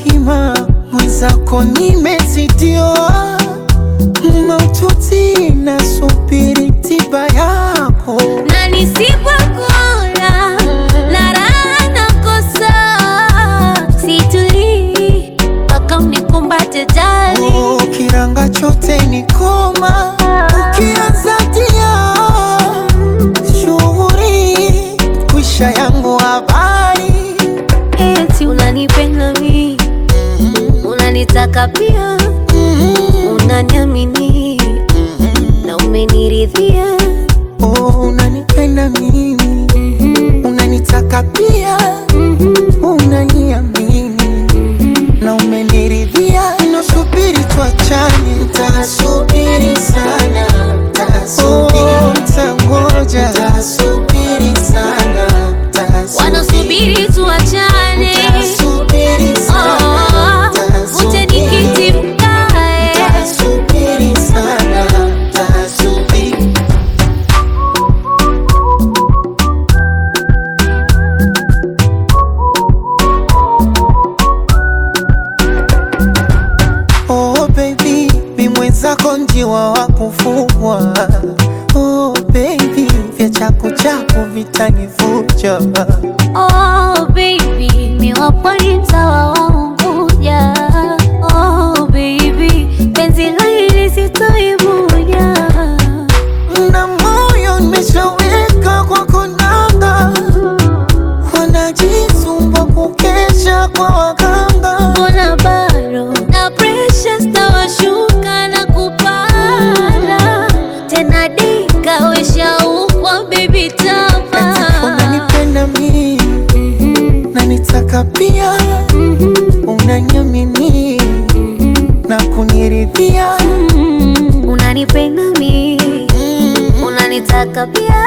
hima mwenzako nimezidiwa maututi nasubiri tiba yako na nisipokula na raha nakosa, situlii mpaka unikumbate jali. Oh, kiranga chote ni koma ukianza tia shughuri kwisha yangu habari Eti unanipenda mi, unanitaka pia, unaniamini na umeniridhia. oh, unanipenda mimi unanitaka pia unaniamini na umeniridhia nasubiri tuachane ntasubiri sana oh, ntangoja ntasubiri sana Wanasubiri tuachane, Tasubiri oh, sana, uje nikiti mkae. tasubiri sana, tasubiri. Oh baby, mi mwenzako njiwa wa kufugwa. Oh baby, vya chaku chaku vitanivuja. Oh baby, mi wapwani mtawa wa Unguja. Oh baby, penzi la hili sitoibuja. Na moyo nimeshaweka kwa konanga, wanajisumbua kukesha kwa waganga. Mbona bado na pressure stawashuka na kupanda tena, dika weshaukwa baby tapa Unanipenda mi na nitaka pia, unaniamini na kuniridhia. unanipenda mi, unanitaka pia